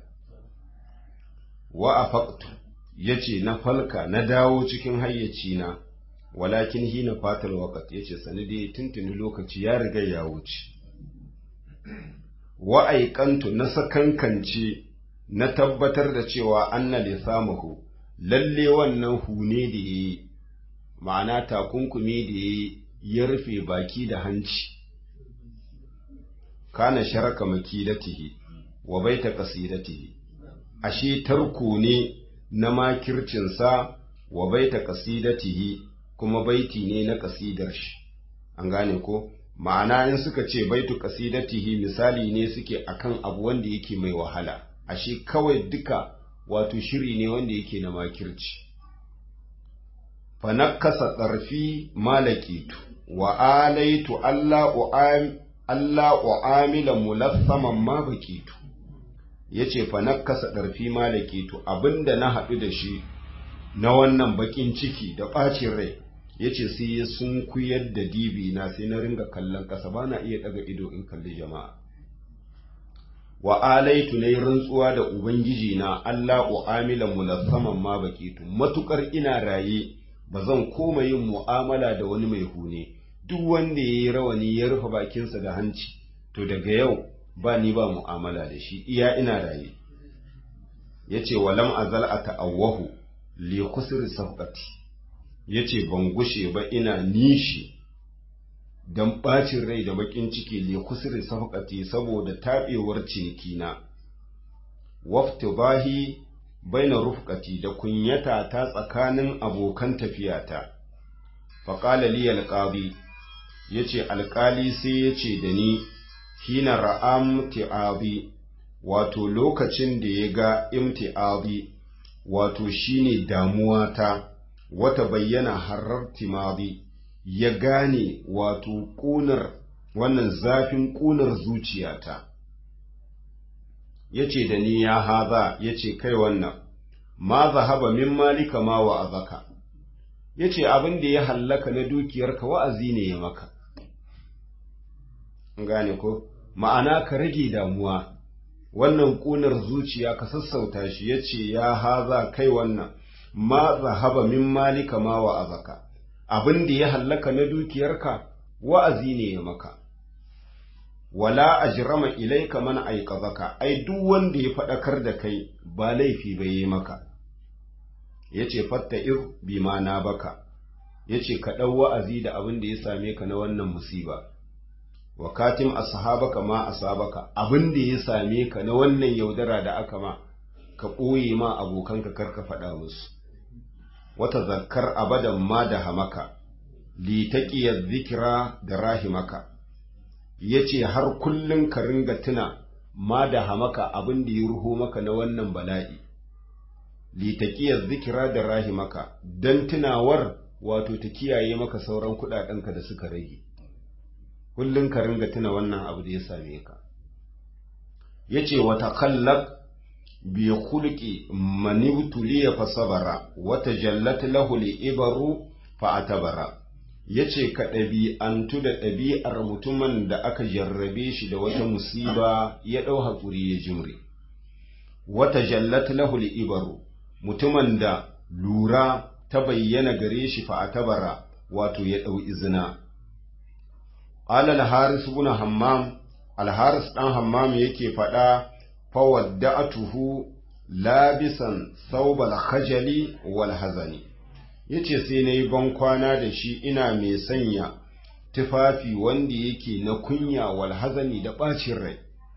wa afaqtu yace na falka na dawo cikin hayyaci na walakin hina fatal waqt yace sani dai tuntuni lokaci ya riga ya wuce wa aikantu na sakankance na tabbatar da cewa anna lisamahu lalle wannan hune da yayi ma'ana takunkumi da yayi ya rufe baki da hanci kana sharaka makidatihi wa baita qasidatihi ashe tarko ne na makircinsa wa baita qasidatihi kuma baiti ne na kasidar shi an gane ko ma'ana in suka ce baitu qasidatihi misali ne suke akan abu wanda yake mai wahala ashe kawai duka wato shiri ne wanda yake na makirci fa nakasa tsarfi malakitu wa alaitu Allah u'am Allah u'amila mulassaman ma bakitu yace fa nakasa tsarfi malakitu abinda na haɗu da shi na wannan bakin ciki da ɓacin rai ya ce sai ya sun kuyar da dibi na sai na ringa kallon ƙasa ba na iya ɗaga ido in kalli jama'a wa alaitu na yi rantsuwa da ubangiji na Allah u'amilan mulassaman ma bakitu matukar ina raye ba zan koma yin mu'amala da wani mai hune duk wanda ya yi rawani ya rufe bakinsa da hanci to daga yau ba ni ba mu'amala da shi iya ina raye ya ce walam azal a ta'awwahu li kusur safqati ya ce ban gushe ba ina nishi don ɓacin rai da baƙin ciki le kusuri safƙati saboda taɓewar cinikina waftu bahi baina rufƙati da kunyata ta tsakanin abokan tafiyata faƙala li alƙali ya ce alƙali sai ya ce da ni hina ra'am ti'abi wato lokacin da ya ga imti'abi wato shine damuwa ta wata bayyana harar timadi ya gane wato ƙunar wannan zafin ƙunar zuciyata ya ce da ni ya haza ya ce kai wannan ma zahaba min malika ma wa azaka ya ce abin da ya hallaka na dukiyarka wa'azi ne ya maka gane ko ma'ana ka rage damuwa wannan ƙunar zuciya ka sassauta shi ya ce ya haza kai wannan ma zahaba min malika ma wa azaka abin da ya hallaka na dukiyarka wa'azi ne ya maka wala ajrama ilaika man aiqazaka ai duk wanda ya fadakar da kai ba laifi ba yi maka yace fatta'ir bima na baka yace ka dau wa'azi da abin da ya same ka na wannan musiba wa katim ashabaka ma asabaka abin da ya same ka na wannan yaudara da aka ma ka ɓoye ma abokanka karka faɗa musu wata zakkar abadan ma da hamaka li taqiyaz zikra da rahimaka yace har kullun ka ringa tuna ma da hamaka abin da ya ruho maka na wannan bala'i li taqiyaz zikra da rahimaka dan tunawar wato ta kiyaye maka sauran kudadenka da suka rage kullun ka ringa tuna wannan abu da ya same ka yace wa takallaq bi khulqi man ibtuliya fa sabara wa tajallat lahu li ibaru fa atabara yace ka ɗabi'antu da ɗabi'ar mutumin da aka jarrabe shi da wata musiba ya ɗau haƙuri ya jimre wa tajallat lahu li ibaru mutumin da lura ta bayyana gare shi fa atabara wato ya ɗau izina qala al-haris ibn hammam al-haris dan hammam yake faɗa fawadda'atuhu labisan saubal khajali wal hazani yace sai nayi ban kwana da shi ina mai sanya tufafi wanda yake na kunya wal hazani da bacin rai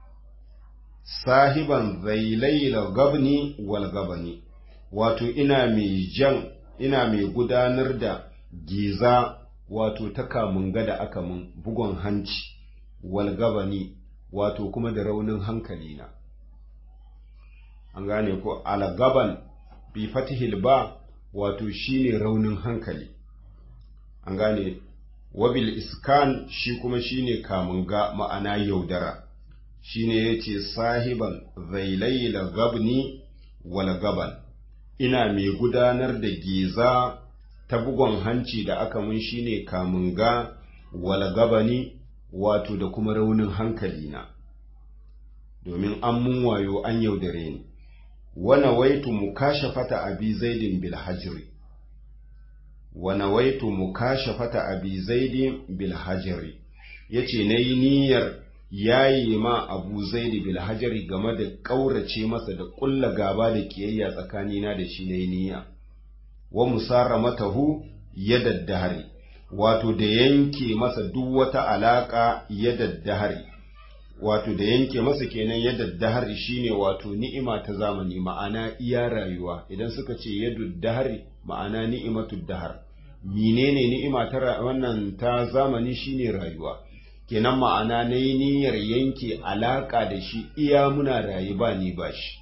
sahiban zailaila gabni wal gabani wato ina mai jan ina mai gudanar da giza wato ta kamun gada aka mun bugon hanci wal gabani wato kuma da raunin hankali na an gane ko algaban bi fatihil ba wato shine raunin hankali an gane wabil iskan shi kuma shine kamun ga ma'ana yaudara shine yace sahiban zailaila gabni wal gaban ina mai gudanar da giza ta bugon hanci da aka mun shine kamun ga wal gabani wato da kuma raunin hankali na domin an mun wayo an yaudare ni wana waitu mukashafata abi zaidin bil hajri wana waitu mukashafata abi zaidin bil hajri yace nayi niyyar yayi ma abu zaidi bil hajri game da kaurace masa da kulla gaba da kiyayya tsakanina da shi nayi niyya wa musaramatahu yadaddahari wato da yanke masa duk wata alaka yadaddahari wato da yanke masa kenan yadda dahari shine wato ni'ima ta zamani ma'ana iya rayuwa idan suka ce yadda dahari ma'ana ni'imatu dahar menene ni'ima ta wannan ta zamani shine rayuwa kenan ma'ana na yi niyyar yanke alaka da shi iya muna rayu ba ni ba shi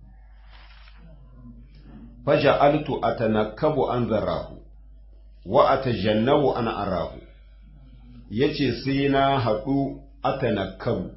faja'altu atanakkabu an zarahu wa atajannabu an arahu yace sai na haɗu atanakkabu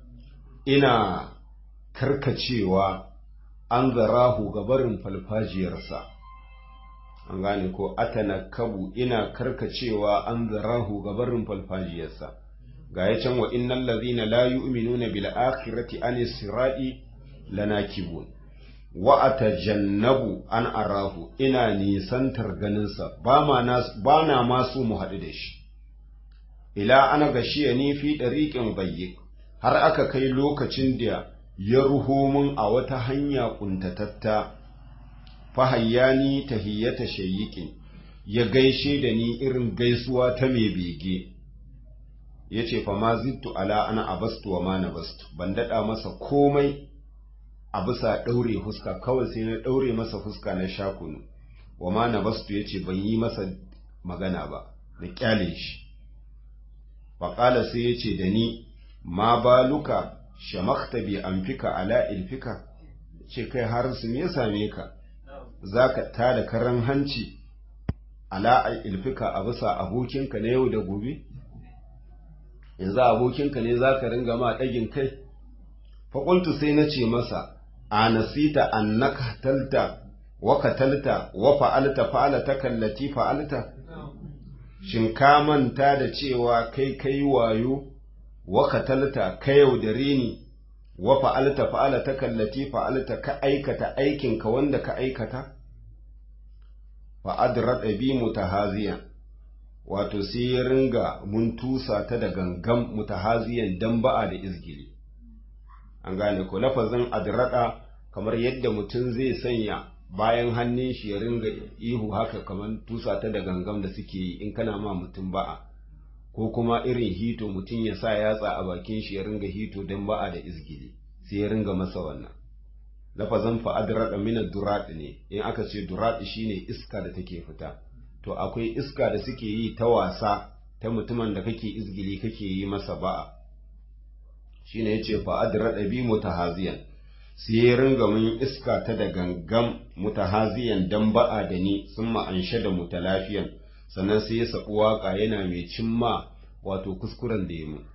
ina karkacewa an zarahu gabarin falfajiyarsa an gane ko atanakabu ina karkacewa an zarahu gabarin falfajiyarsa ga ya can wa innal ladhina la yu'minuna bil akhirati an sirati lanakibun wa atajannabu an arahu ina nisantar ganinsa ba ma ba na masu mu haɗu da shi ila ana gashiya ni fi ɗariƙin bayyik har aka kai lokacin da ya ruho mun a wata hanya ƙuntatatta fahayyani tahiyyata shayyikin ya gaishe da ni irin gaisuwa ta mai bege ya ce fa ma zittu ala ana abastu wa ma na bastu ban daɗa masa komai a bisa ɗaure fuska kawai sai na ɗaure masa fuska na shakunu wa ma na bastu ya ce ban yi masa magana ba na ƙyale shi faƙala sai ya ce da ni ma baluka shamakta bi amfika ala ilfika ce kai har su me same ka za ka tada karan hanci ala ilfika a bisa abokinka na yau da gobe yanzu abokinka ne za ka ringa ma ɗagin kai faƙultu sai na ce masa a nasita annaka talta wa katalta wa fa'alta fa'alta kallati fa'alta shin ka manta da cewa kai kai wayo wa katalta ka yaudare ni wa fa'alta fa'alta kallati fa'alta ka aikata aikinka wanda ka aikata fa adrada bi mutahaziyan wato sai ya ringa mun tusa ta da gangan mutahaziyan dan ba'a da izgili an gane ko lafazin adrada kamar yadda mutum zai sanya bayan hannun shi ya ringa ihu haka kamar tusa ta da gangam da suke yi in kana ma mutum ba'a ko kuma irin hito mutum ya sa yatsa a bakin shi ya ringa hito don ba'a da izgili sai ya ringa masa wannan lafazin fa'adrada min durat ne in aka ce durat shine iska da take fita to akwai iska da suke yi ta wasa ta mutumin da kake izgili kake yi masa ba'a shine yace fa'adrada bi mutahaziyan sai ya ringa mun iska ta da gangam mutahaziyan dan ba'a da ni sun ma'anshe da mutalafiyan sannan sai ya saɓi waƙa yana mai cimma wato kuskuren da ya mu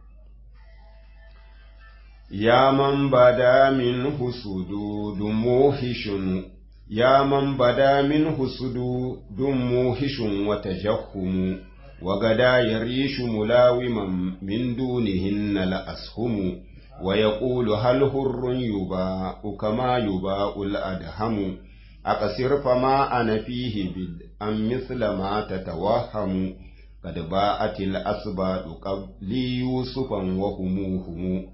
ya man bada min husudu dun muhishun ya man bada min husudu dun muhishun wata jahumu wa gada yarishu mulawiman min dunihin na la'ashumu ويقول هل هر يباء كما يباء الأدهم أقصر فما أنا فيه بدءا مثل ما تتوهم قد باءت الأسباب قبلي يوسفا وهموهم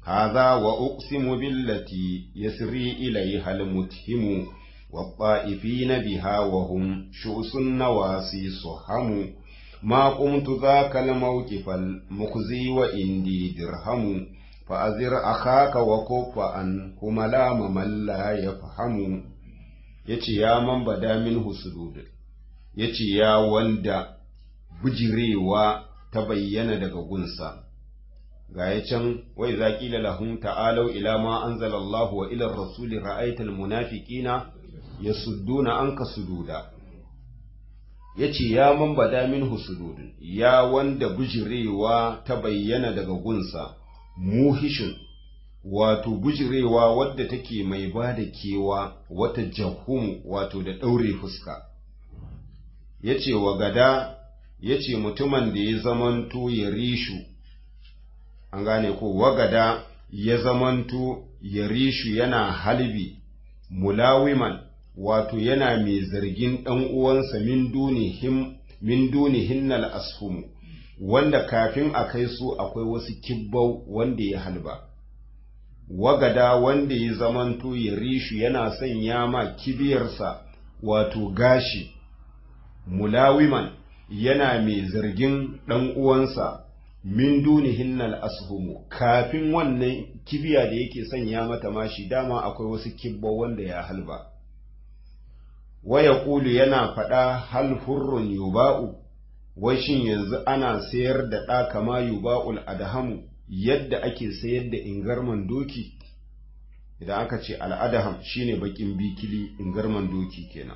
هذا وأقسم بالتي يسري إليها المتهم والطائفين بها وهم شؤس النواسي صحم ما قمت ذاك الموقف المخزي وإندي درهم فأزر أخاك وكف عنه ملام من لا يفهم yace ya man bada min husudud yace ya wanda bujirewa ta bayyana daga gunsa ga ya can wai za ƙila lahum ta'alau ila ma anzalallahu wa ila rasuli ra'aital munafiqina yasudduna anka sududa yace ya man bada min husudud ya wanda bujirewa ta bayyana daga gunsa muhishin wato bujirewa wadda take mai bada kewa wata jahum wato da ɗaure fuska yace wa gada yace mutumin da ya zamanto ya rishu an gane ko wagada ya zamanto ya rishu yana halbi mulawiman wato yana mai zargin ɗan uwansa min dunihim min dunihinnal asfumu wanda kafin a kai su akwai wasu kibbau wanda ya halba wagada wanda ya zamanto ya rishu yana sanya ma kibiyarsa wato gashi mulawiman yana mai zargin ɗan uwansa min dunihinnal ashumu kafin wannan kibiya da yake sanya mata mashi dama akwai wasu kibba wanda ya halba waya kulu yana faɗa hal hurrun yuba'u wai shin yanzu ana sayar da ɗa kama yuba'ul adhamu yadda ake sayar da ingarman doki idan aka ce al'adaham shine bakin bikili ingarman doki kenan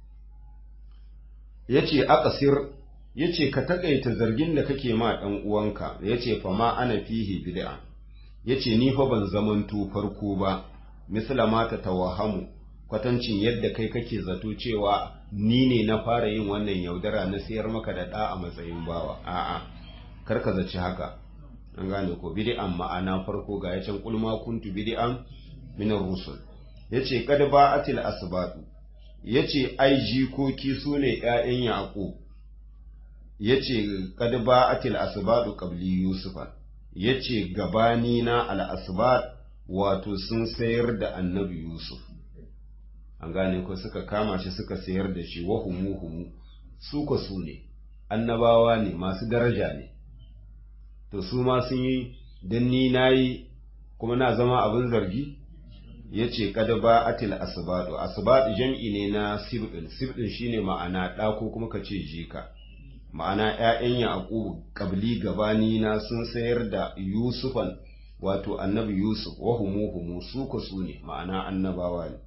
yace aqsir ya ce ka taƙaita zargin da kake ma ɗan uwanka ya ce fa ma ana fihi bid'a ya ce ni fa ban zamanto farko ba misla ma ta tawahamu kwatancin yadda kai kake zato cewa ni ne na fara yin wannan yaudara na sayar maka da ɗa a matsayin bawa a'a kar ka zaci haka an gane ko bid'an ma'ana farko ga ya can kulma kuntu bid'an min rusul yace kad ba'atil asbatu yace ai jikoki sune ƴaƴan yaqub yace kad ba'atil asbadu qabli yusufa yace gabani na al asbad wato sun sayar da annabi yusuf an gane ko suka kama shi suka sayar da shi wa humu humu su ko su ne annabawa ne masu daraja ne to su ma sun yi dan ni nayi kuma na zama abin zargi yace kad ba'atil asbadu asbad jam'i ne na sibdin sibdin shine ma'ana da ko kuma kace jika ma'ana ‘ya'yan Yaƙubu ƙabli gabani na sun sayar da Yusufan wato annabi Yusuf wa humu humu su ku su ne ma'ana annabawa ne.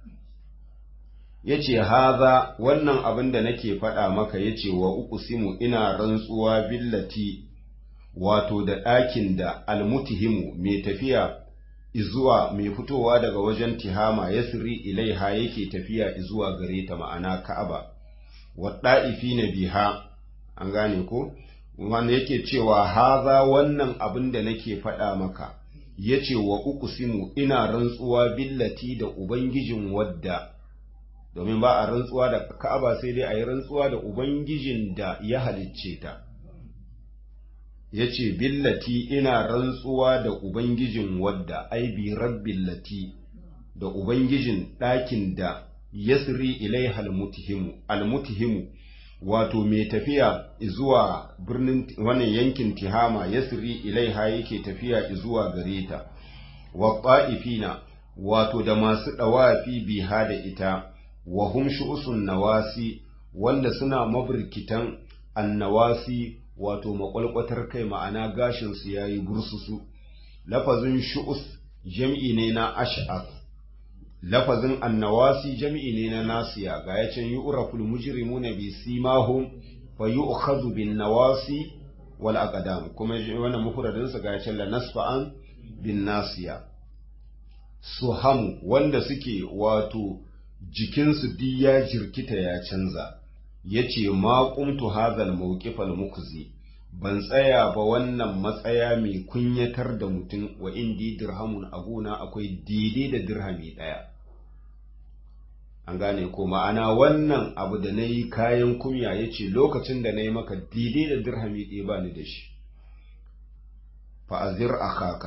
Ya ce, Haza wannan abin da nake faɗa maka ya ce wa uku simu ina rantsuwa billati wato da ɗakin da almutihimu mai tafiya izuwa mai fitowa daga wajen tihama ya siri ilaiha yake tafiya izuwa gare ta ma'ana ka'aba, wa ɗa'ifi na biha an gane ko wanda yake cewa haza wannan abin da nake faɗa maka ya ce wa uqsimu ina rantsuwa billati da ubangijin wadda domin ba a rantsuwa da ka'aba sai dai a yi rantsuwa da ubangijin da ya halicce ta ya ce billati ina rantsuwa da ubangijin wadda ai bi rabbillati da ubangijin ɗakin da yasri ilaiha almutihimu almutihimu wato mai tafiya zuwa birnin wannan yankin tihama yasri ilaiha yake tafiya zuwa gare ta wa ta'ifina wato da masu dawafi biha da ita wa hum shu'usun nawasi wanda suna maburkitan annawasi wato makwalkwatar kai ma'ana gashin su yayi bursusu lafazin shu'us jam'i ne na ash'af lafazin annawasi jam'i ne na nasiya ga ya can yu'raful mujrimuna bi simahum fa yu'khadhu bin nawasi wal aqdam kuma wannan mufradin sa ga ya can la nasfa'an bin nasiya suhamu wanda suke wato jikinsu duk ya jirkita ya canza yace ma qumtu hadhal mawqifal mukzi ban tsaya ba wannan matsaya mai kunyatar da mutum wa indi dirhamun aguna akwai daidai da dirhami ɗaya an gane ko ma'ana wannan abu da na yi kayan kumya ya ce lokacin da na yi maka daidai da dirhami ɗaya ba ni da shi fa'azir a kaka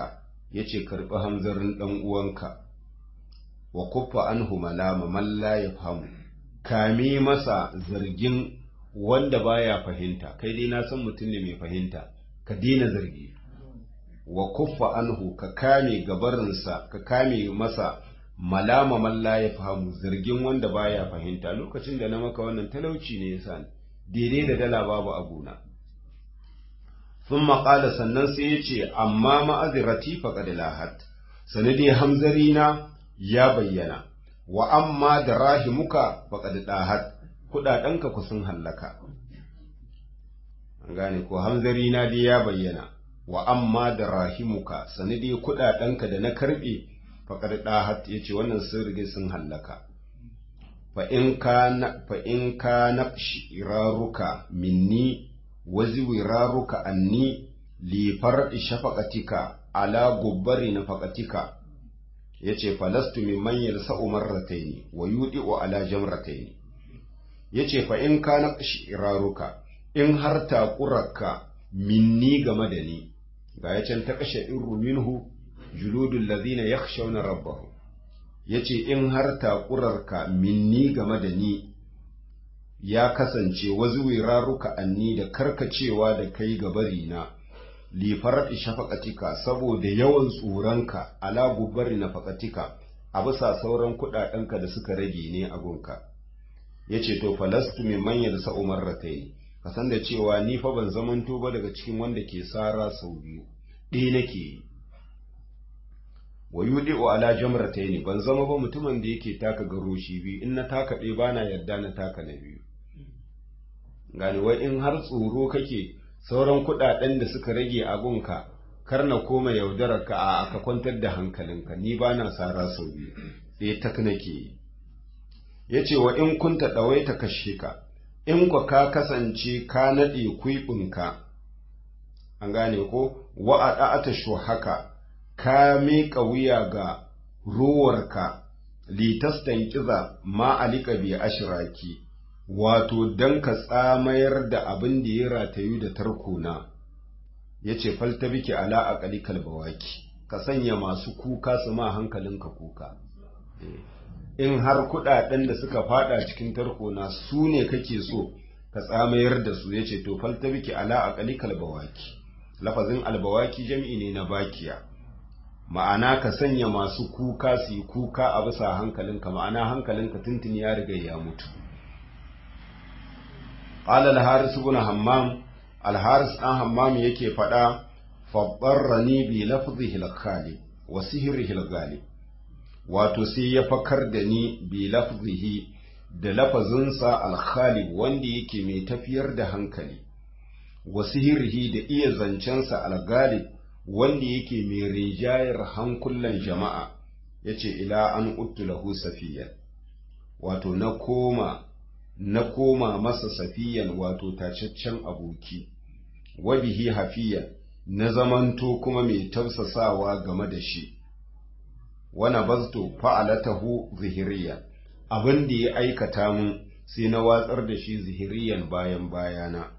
yace karbi hamzarin dan uwanka wa kuffa anhu malama man la yafhamu kame masa zargin wanda baya fahimta kai dai na san mutum ne mai fahimta ka daina zargi wa kuffa anhu ka kame gabarinsa ka kame masa malama man la yafhamu zargin wanda baya fahimta lokacin da na maka wannan talauci ne yasa daidai da dala babu abuna thumma qala sannan sai yace amma ma'azirati faqad lahat sanadi hamzarina ya bayyana wa amma da rahimuka faqad dahat kudadanka ku sun hallaka an gane ko hamzarina dai ya bayyana wa amma da rahimuka sanadi kudadanka da na karbe faqad dahat yace wannan sun rige sun hallaka fa in kana fa in kana shiraruka minni wazi wiraruka anni li far'i shafaqatika ala gubbari nafaqatika yace falastu mimman yalsa'u marratayn wa yudi'u ala jamratayn yace fa in kana shiraruka in har taquraka minni game da ni ga yacen ta kashe irru minhu juludul ladhina yakhshawna rabbahum yace in har taqurarka minni game da ni ya kasance wazuwiraruka anni da karkacewa da kai gabari na lifarar shafaqatika saboda yawan tsoronka ala gubari na faqatika a bisa sauran kuɗaɗenka da suka rage ne a gunka yace to falastu min man yalsa umarratayn ka san da cewa ni fa ban zamanto ba daga cikin wanda ke sara sau biyu ɗaya nake yi wa yudi'u ala jamratayn ban zama ba mutumin da yake taka garoshi biyu in na taka ɗaya bana yarda na taka na biyu gani wai in har tsoro kake sauran kuɗaɗen da suka rage a gunka kar na koma yaudarar ka a aka kwantar da hankalinka ni bana sara sau biyu ɗaya tak nake yi yace wa in kunta ɗawaita kashe ka in kwa ka kasance ka naɗe kwiɓinka an gane ko wa'ada ata haka ka miƙa wuya ga ruwarka litastan kiza ma alika bi ashiraki wato don ka tsamayar da abin da ya ratayu da tarkona ya ce falta biki ala aƙali kalbawaki ka sanya masu kuka su ma hankalinka kuka in har kuɗaɗen da suka fada cikin tarkona su ne kake so ka tsamayar da su ya ce to falta biki ala aƙali kalbawaki lafazin albawaki jam'i ne na bakiya ma'ana ka sanya masu kuka su yi kuka a bisa hankalinka ma'ana hankalinka tuntuni ya riga ya mutu qala al-haris ibn hammam al-haris dan hammam yake fada fabbarrani bi lafzihi al-khali wa sihrihi al-ghalib wato sai ya fakar da ni bi lafzihi da lafazinsa al-khali wanda yake mai tafiyar da hankali wa sihrihi da iya zancensa al-ghalib wanda yake mai rijayar hankulan jama'a ya ce ila an uttu lahu safiyan wato na koma na koma masa safiyan wato tacaccen aboki wabihi hafiyan na zamanto kuma mai tausasawa game da shi wana bazto fa'alatahu zihiriya abin da ya aikata mun sai na watsar da shi zihiriyan bayan bayana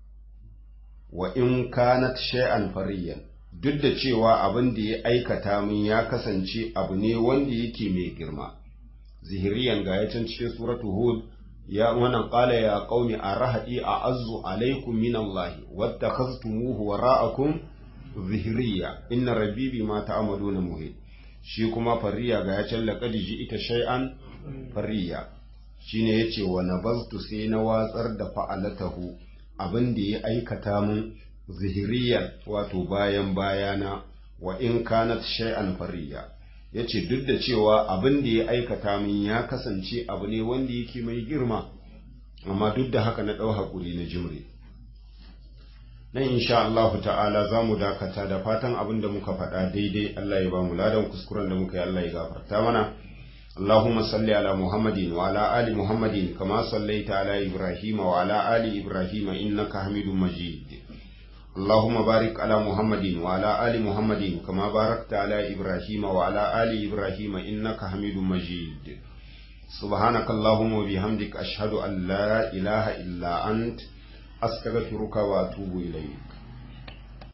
wa in kanat shay'an fariyan duk da cewa abin da ya aikata min ya kasance abu ne wanda yake mai girma zihiriyan ga ya can cikin suratu hud ya wannan qala ya qaumi arahadi a azzu alaikum min allahi wattakhaztumuhu wara'akum zihiriya inna rabbi bima ta'maluna muhit shi kuma fariya ga ya can laqad ita shay'an fariya shine yace wa nabaztu sai na watsar da fa'alatahu abin da ya aikata min zihiriyan wato bayan bayana wa in kanat shay'an fariya yace duk da cewa abin da ya aikata min ya kasance abu ne wanda yake mai girma amma duk da haka na ɗau hakuri na jimre nan insha Allah ta'ala za mu dakata da fatan abin da muka faɗa daidai Allah ya ba mu ladan kuskuren da muka yi Allah ya gafarta mana اللهم صل على محمد وعلى آل محمد كما صليت على إبراهيم وعلى آل إبراهيم إنك حميد مجيد اللهم بارك على محمد وعلى آل محمد كما باركت على إبراهيم وعلى آل إبراهيم إنك حميد مجيد سبحانك اللهم وبحمدك أشهد أن لا إله إلا أنت أستغفرك وأتوب إليك